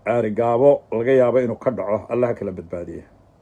caarigaabo laga yaabo inuu ka dhaco allaha kala badbaadiya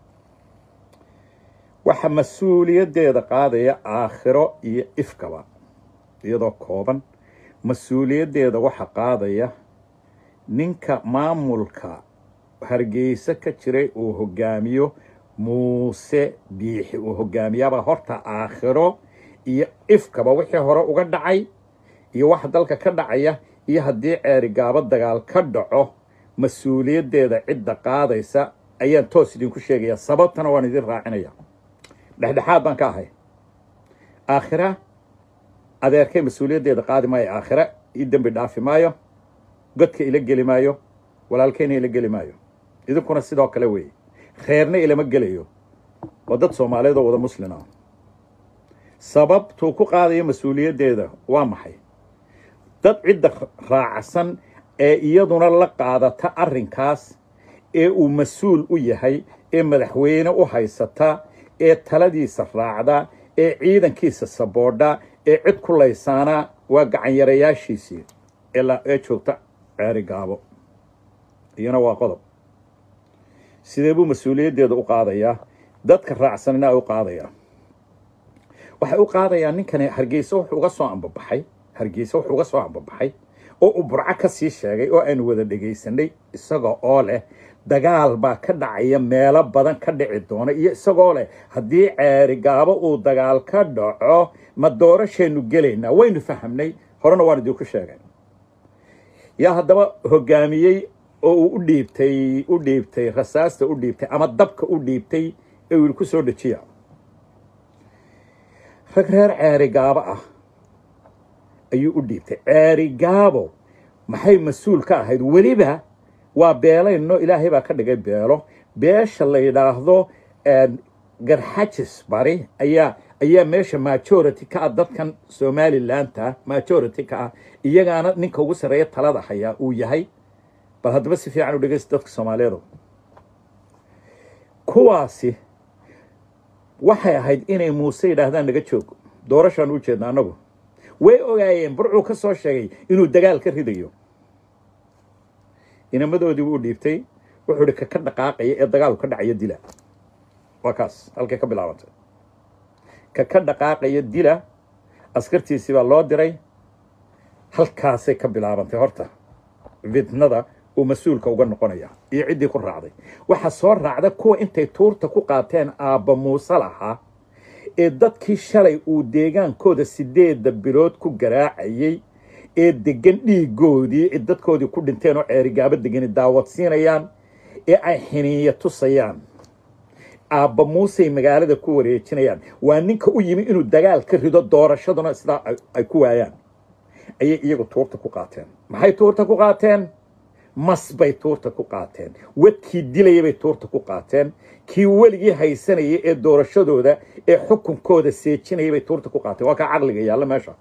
waxa mas-uuliyaddeeda qaadaya aakhiro iyo ifkaba iyadoo kooban mas-uuliyaddeeda waxa qaadaya ninka maamulka hargeysa ka jiray uu hogaamiyo muuse biixi uu hogaamiyaaba horta aakhiro iyo ifkaba wixii hore uga dhacay iyo waxa dalka ka dhacaya iyo haddii ceerigaabo dagaal ka dhaco mas-uuliyaddeeda cidda qaadaysa ayaan toos idinku sheegaya sababtana waan idin raacinaya dhexdhexaad baan ka ahay aakhira adeerkay mas-uuliyaddeeda qaadi maayo aakhira ii dembi dhaafi maayo godka ila geli maayo walaalkayna ila geli maayo idinkuna sidoo kale weeye reerna ilama gelayo waa dad soomaaliyeed oo wada muslin ah sababtuu ku qaadayo mas-uuliyaddeeda waa maxay dad cidda raacsan ee iyaduna la qaadata arrinkaas ee uu mas-uul u yahay ee madaxweyne u haysata ee taladiisa raacda ee ciidankiisa saboodha ee cid ku laysaana waa gacanyarayaashiisii ee joogta ceeri gaabo iyana waa qodob sidee buu mas-uuliyaddeeda u qaadayaa dadka raacsanina u qaadayaa waxay u qaadayaa ninkani hargeysa wuxuu uga soo ambabaxay hargeysa wuxuu uga soo ambabaxay oo uu burco ka sii sheegay oo aanu wada dhegaysanay isagoo oo leh dagaal baa ka dhacaya meelo badan ka dhici doona iyo isagoo leh haddii ceeri gaabo uu dagaal ka dhaco ma doorashaynu gelaynaa waynu fahamnay horena waan idinku sheegay yaa haddaba hogaamiyey oo uu u dhiibtay u dhiibtay rasaasta u dhiibtay ama dabka u dhiibtay ee uu ku soo dejiya rag reer ceeri gaabo ah ayuu u dhiibtay ceeri gaabo maxay mas-uul ka ahayd weliba waa beelayno ilaahay baa ka dhigay beelo beesha la yidhaahdo garxajis bari ayaa ayaa meesha majority ka ah dadkan somalilandta majority ka ah iyagaana ninka ugu sarreeya talada hayaa uu yahay bal haddaba si fiican u dhegeysta dadka soomaaliyeedu kuwaasi waxay ahayd inay muuse yidhaahdaan naga joog doorashaan u jeedna annagu way ogaayeen burcuu ka soo sheegay inuu dagaal ka ridayo inamadoodii u dhiibtay wuxuu hi kaka dhaqaaqaya ee dagaalku ka dhacaya dila waa kaas halkay ka bilaabantay kaka dhaqaaqaya dila askartiisii baa loo diray halkaasay ka bilaabantay horta fitnada uu mas-uulka uga noqonaya iyo ciddii ku raacday waxaa soo raacda kuwa intay tuurta ku qaateen aabba muuse lahaa ee dadkii shalay uu deegaankooda sideedda bilood ku garaacayey ee degan dhiigoodii dadkoodii ku dhinteen oo ceerigaabo degani daawadsiinayaan ee ay xiniiya tusayaan aabba muusey magaalada ku wareejinayaan waa ninka u yimi inuu dagaal ka rido doorashaduna sidaa ay ku waayaan ayay iyagu tuurta ku qaateen maxay tuurta ku qaateen mas bay tuurta ku qaateen wadkii dilaya bay tuurta ku qaateen kii weligii haysanayay ee doorashadooda ee xukunkooda seejinaya bay tuurta ku qaateen waa kaa caqliga yaalla meesha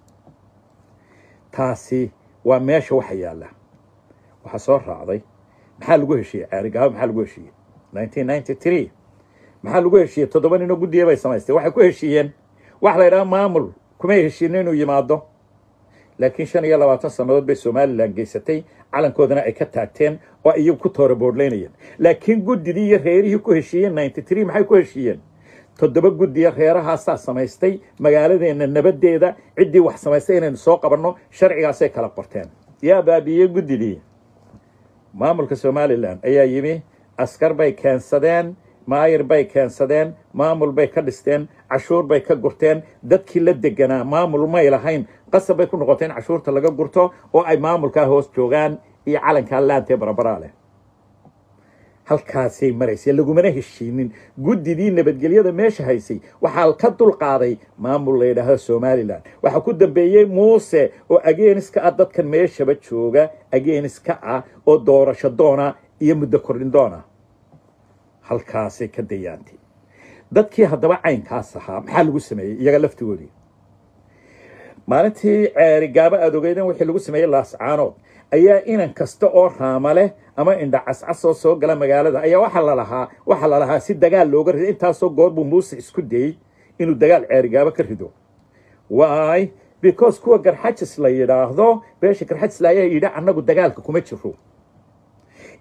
taasi waa meesha waxa yaalla waxaa soo raacday maxaa lagu heshiiyey ceerigaabo maxaa lagu heshiiyey nineteen ninety three maxaa lagu heshiiyey toddoba ninoo guddiya bay samaystay waxay ku heshiiyeen waxa la yidhaha maamul kumay heshiinin inuu yimaado laakiin shan iyo labaatan sannadood bay somalilan geysatay calankoodana ay ka taagteen oo iyagu ku toora boodhlaynayeen laakiin guddidii iyo reerihii ku heshiiyeen ninety three maxay ku heshiiyeen toddoba guddiya reerahaasaa samaystay magaaladeenna nabaddeeda ciddii wax samaystay inaynu soo qabanno sharcigaasay kala qorteen yaa baabiiyey guddidii maamulka somalilan ayaa yimi askar bay keensadeen maayir bay keensadeen maamul bay ka dhisteen cashuur bay ka gurteen dadkii la deganaa maamul may lahayn qasab bay ku noqotay in cashuurta laga gurto oo ay maamulkaa hoos joogaan iyo calankaa laantee barabaraa leh halkaasay maraysay lagumana heshiinin guddidii nabadgelyada meesha haysay waxaa ka dulqaaday maamul la yidhaahdo somalilan waxaa ku dambeeyey muuse oo ageeniska ah dadkan meeshaba jooga ageeniska ah oo doorasho doona iyo muddo kordhin doona halkaasay ka dayaantay dadkii haddaba caynkaas ahaa maxaa lagu sameeyey iyaga laftigoodii maalintii ceerigaabo aada ogeydeen wixii lagu sameeyey laascaanood ayaa inan kasta oo raama leh ama indha cascas oo soo gala magaalada ayaa waxaa lalahaa waxaa lalahaa si dagaal looga rido intaasoo goor buu muuse isku dayey inuu dagaal ceerigaabo ka rido waay because kuwa garxajis la yidhaahdo beesha garxajis la ayaa yidhi annagu dagaalka kuma jiro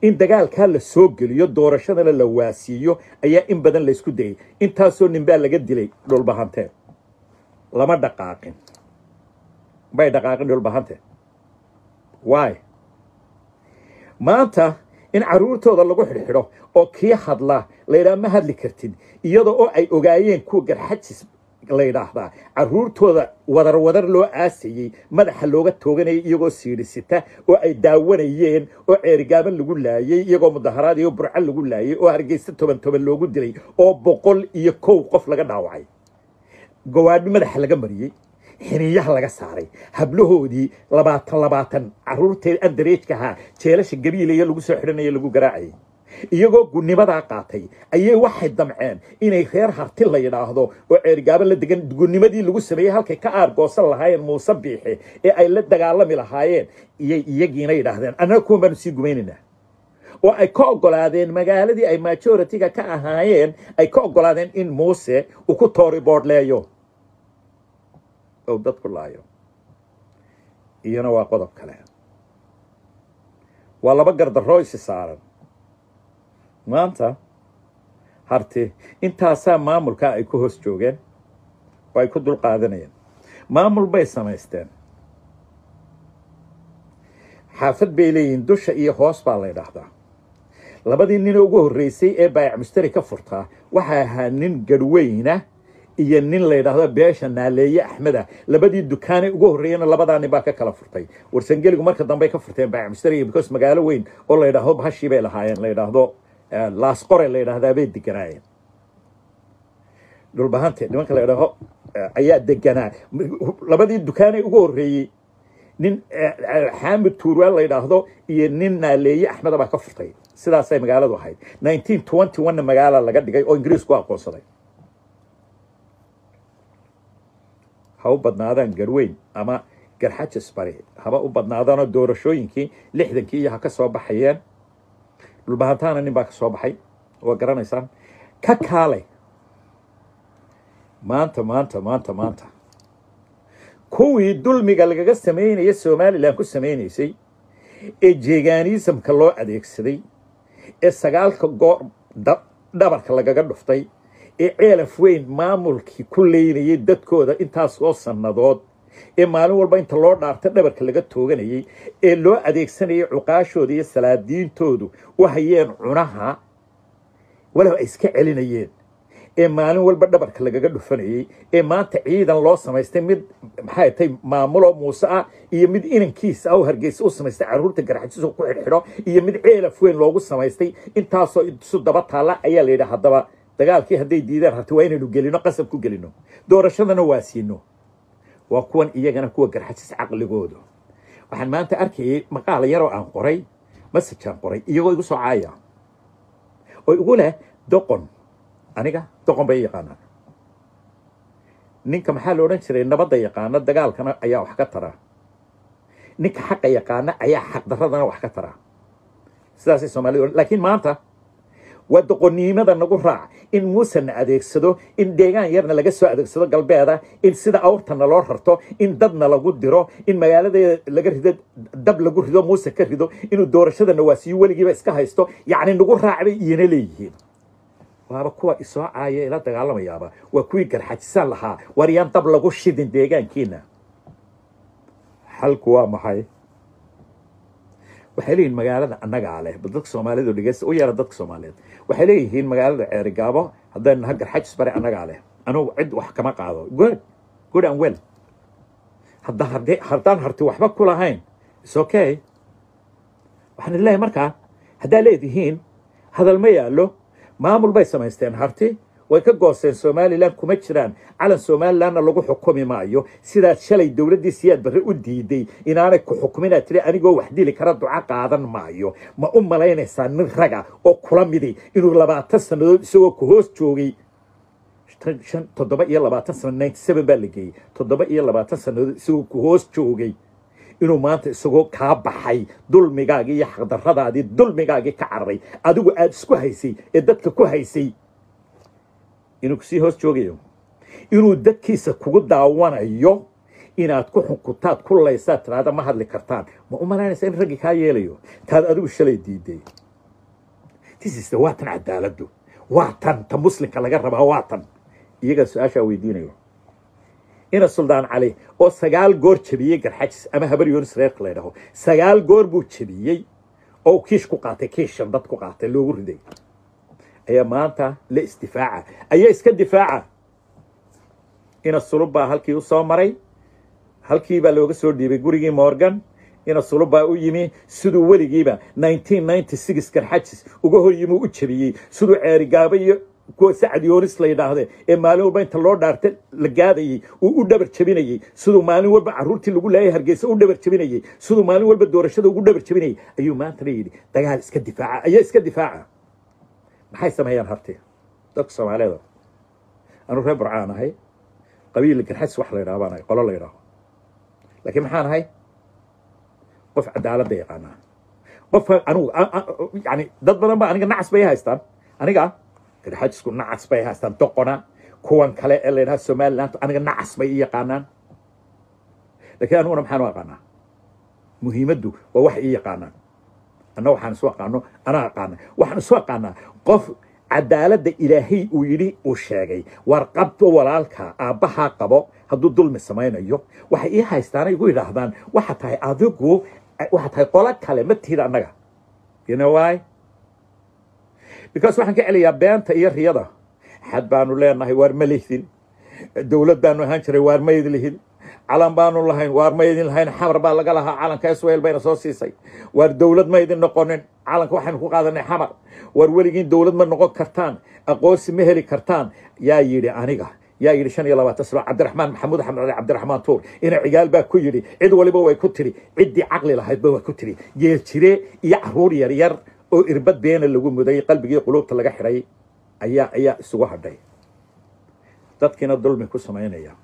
in dagaalkaa la soo geliyo doorashadana la waasiiyo ayaa in badan laysku dayay intaasoo nin baa laga dilay dhulbahantee lama dhaqaaqin bay dhaqaaqin dhulbahante waay maanta in carruurtooda lagu xidhxidho oo kii hadla laydhaha ma hadli kartid iyadoo oo ay ogaayeen kuwa garxajis la yidhaahdaa carruurtooda wadar wadar loo aasayey madaxa looga tooganayay iyagoo siidhisita oo ay daawanayeen oo ceerigaaban lagu laayey iyagoo mudaharaad iyo burco lagu laayey oo hargeysa toban toban loogu dilay oo boqol iyo kow qof laga dhaawacay gawaadhi madaxa laga mariyey xiniyaha laga saaray hablahoodii labaatan labaatan carruurtee andareejka ahaa jeelasha gabiilaya lagu soo xidhanaya lagu garaacayay iyagoo gunimadaa qaatay ayay waxay damceen inay reer harti la yidhaahdo oo ceergaaban la degan gunimadii lagu sameeyey halkay ka aargoosan lahaayeen muuse biixe ee ay la dagaalami lahaayeen iyay iyagiina yidhaahdeen annaga kuwan baanu sii gumaynaynaa oo ay ka oggolaadeen magaaladii ay majoritiga ka ahaayeen ay ka oggolaadeen in muuse uu ku toori boodhleeyo ou dadku laayo iyana waa qodob kale waa laba gardarroo isi saaran maanta harti intaasaa maamulkaa ay ku hoos joogeen oo ay ku dul qaadanayeen maamul bay samaysteen xaafad bay leeyihiin dusha iyo hoos baa la ydhaahdaa labadii nin ugu horreysay ee baayac mushtari ka furtaa waxaa ahaa nin garhweyna iyo nin la yidhaahdo beesha naaleeye axmeda labadii dukaanay ugu horreeyena labadaa nin baa ka kala furtay warsangeligu marka dambey ka furteen baayac mushtariga because magaalo weyn oo la yidhaahdo bahashii bay lahaayeen la yidhaahdo laasqore la yidhaahdaa bay deganaayeen dhulbahante nimanka la yidhaaho ayaa deganaa labadii dukaanay ugu horreeyey nin xaamid tuurwaan la yidhaahdo iyo nin naaleeye axmeda baa ka furtay sidaasay magaaladu ahayd nineteen twenty one magaala laga dhigay oo ingiriisku aqoonsaday ha u badnaadaan garweyn ama garxajis bari haba u badnaadaanoo doorashooyinkii lixdankii iyo ha ka soo baxayeen dhulbahantaana nin baa ka soo baxay waa garanaysaan ka kaalay maanta maanta maanta maanta kuwii dulmiga lagaga samaynaya somalilan ku samaynaysay ee jeeganiisamka loo adeegsaday ee sagaalka goor dhabarka lagaga dhuftay ee ceelaf weyn maamulkii ku leynayay dadkooda intaasoo sannadood ee maalin walba inta loo dhaarta dhabarka laga tooganayay ee loo adeegsanayay cuqaashooda iyo salaadiintoodu u hayeen cunaha walow ay iska celinayeen ee maalin walba dhabarka lagaga dhufanayey ee maanta ciidan loo samaystay mid maxay tay maamulo muuse ah iyo mid inankiisa ah oo hargeysa u samaystay carruurta garxajiso ku xidhxidho iyo mid ceelaf weyn loogu samaystay intaasoo isu daba taalla ayaa la yidhi haddaba dagaalkii hadday diidaan harti waa inaynu gelino qasab ku gelino doorashadana waa siino waa kuwan iyagana kuwa garxajis caqligoodu waxaan maanta arkayay maqaala yaroo aan qoray masajaan qoray iyagoo igu soo caaya oo igu leh doqon aniga doqon bay yaqaanaan ninka maxaa la odhan jiray nabadda yaqaana dagaalkana ayaa wax ka tara ninka xaqa yaqaana ayaa xaqdaradana wax ka tara sidaasay soomaalida odhan laakiin maanta waa doqonnimada nagu raac in muusena adeegsado in deegaan yarna laga soo adeegsado galbeeda in sida awrtana loo rarto in dadna lagu diro in magaaladeeda laga rido dab lagu rido muuse ka rido inuu doorashadana waasiyo weligiiba iska haysto yacni nagu raac bay iyana leeyihiin waaba kuwa isoo caaya ila dagaalamayaaba waa kuwii garxajisaan lahaa war yaan dab lagu shidin deegaankiina xalku waa maxay waxay leeyihin magaalada annagaa leh dadka soomaalidu dhegeysta u yeera dadka soomaaliyeed waxay leeyihiin magaalada ceerigaabo haddaynu naha garxajis bare annagaa leh anugu cid wax kama qaado good good and well hadda hade haddaan harti waxba ku lahayn is okay waxaan leeyahay markaa haddaa leedihiin hadal ma yaallo maamul bay samaysteen harti way ka goosteen somalilan kuma jiraan calan somalilanna lagu xukumi maayo sidaad shalay dowladdii siyaad barre u diiday inaanay ku xukuminaad tiri anigoo wax dili kara duco qaadan maayo ma u malaynaysaa nin raga oo kula midi inuu labaatan sannadood isagoo ku hoos joogay shan toddoba iyo labaatan sano ninety seven baa la geeyey toddoba iyo labaatan sannadood isagoo ku hoos joogay inuu maanta isagoo kaa baxay dulmigaagii iyo xaqdarradaadii dulmigaagii ka cararay adigu aada isku haysay ee dadka ku haysay inuu kusii hoos joogayo inuu dadkiisa kugu daawanayo inaad ku xunkutaad ku laysaad tiraada ma hadli kartaan ma u malaynaysa in raggii kaa yeelayo taad adigu shalay diiday tisiste waa tan cadaaladdu waa tan ta muslimka laga rabaa waa tan iyagaa su-aashaa weydiinayo ina suldaan cali oo sagaal goor jebiyey garxajis ama habar yoonis reerka la ydhaho sagaal goor buu jebiyey oo kiish ku qaatay kiishan dad ku qaatay loogu riday ayaa maanta la isdifaaca ayaa iska difaaca ina sulub baa halkii u soo maray halkii baa looga soo dhiibay gurigii morgan ina sulub baa u yimi siduu weligiiba garxajis uga hor yimi u jebiyey siduu ceerigaaba iyo kuwa sacad yoonis la yidhaahde ee maalin walba inta loo dhaarta la gaadayey uu u dhabar jebinayey siduu maalin walba caruurtii lagu laayay hargeysa u dhabar jebinayey siduu maalin walba doorashada ugu dhabar jebinayey ayuu maantana yidhi dagaal iska difaaca ayaa iska difaaca maxay sameeyaan harti dadka soomaaliyeed anuu reer burcaan ahay qabiil garxajis wax la yidhaho baan ahay qolo la yidhaaho laakiin maxaan ahay qof cadaaladda yaqaanaa qofka anugu yani dad badan ba aniga nacas bay haystaan aniga garxajisku nacas bay haystaan doqona kuwan kale ee la yidhaha somaliland aniga nacas bay i yaqaanaan laakiin aniguna maxaan u aqaanaa muhiimaddu waa wax ii yaqaanaan anna waxaan isu aqaano anaa aqaana waxaan isu aqaanaa qof cadaaladda ilaahay uu yidhi uu sheegay war qabto walaalka aabbahaa qabo hadduu dulmi samaynayo waxay ii haystaanay igu yidhaahdaan waxa tahay adigu waxa tahay qolo kale ma tihid annaga you know why because waxaan ka celiyaa beenta iyo riyada xad baanu leenahay waar ma lihdin dowlad baanu ahaan jiray waar ma idin lihin calan baanu lahayn waar ma idin lahayn xamar baa laga lahaa calanka israel bayna soo siisay waar dowlad ma idin noqonin calanka waxaynu ku qaadanay xamar waar weligiin dowlad ma noqon kartaan aqoonsi ma heli kartaan yaa yidhi aniga yaa yidhi shan iyo labaatan sano cabdiraxmaan maxamuud axmed cali cabdiraxmaan tuur ina cigaal baa ku yidhi cid waliba way ku tiri ciddii caqli lahaydba waa ku tiri geel jire iyo caruur yar yar oo irbad beena lagu muday qalbigii quluubta laga xidhay ayaa ayaa isugu hadhay dadkiina dulmi ku samaynaya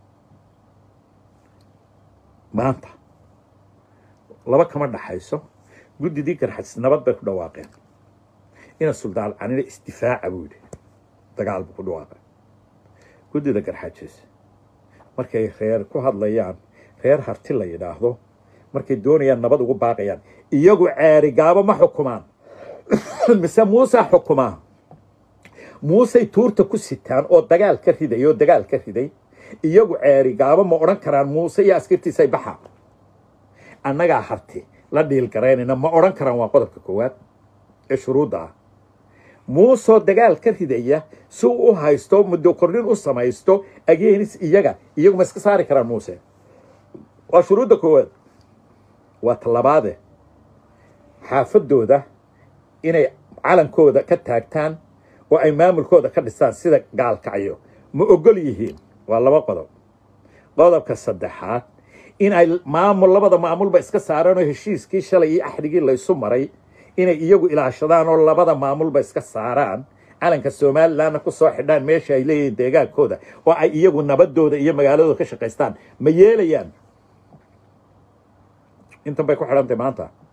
maanta laba kama dhaxayso guddidii garxajis nabad bay ku dhawaaqeen ina suldaan canina isdifaaca buu yidhi dagaal buu ku dhawaaqay guddida garxajis markay reer ku hadlayaan reer harti la yidhaahdo markay doonayaan nabad ugu baaqayaan iyagu ceerigaabo ma xukumaan mise muusaa xukumaa muusey tuurta ku sitaan oo dagaal ka riday oo dagaal ka riday iyagu ceerigaabo ma odhan karaan muuse iyo askartiisay baxa annagaa harti la dhiilgaraynayna ma odhan karaan waa qodobka koowaad ee shuruudda ah muusoo dagaal ka ridaya si uu u haysto muddo kordhin u samaysto ageenis iyaga iyagu ma iska saari karaan muuse waa shuruudda koowaad waa talabaade xaafadooda inay calankooda ka taagtaan oo ay maamulkooda ka dhistaan sida gaalkacyo ma ogol yihiin waa laba qodob qodobka saddexaad in ay maamul labada maamulba iska saaraan oo heshiiskii shalay iyo axdigii laysu maray inay iyagu ilaashadaan oo labada maamulba iska saaraan calanka somalilandna ku soo xidhaan meesha ay leeyihiin deegaankooda oo ay iyagu nabadooda iyo magaaladooda ka shaqaystaan ma yeelayaan intan bay ku xidhantay maanta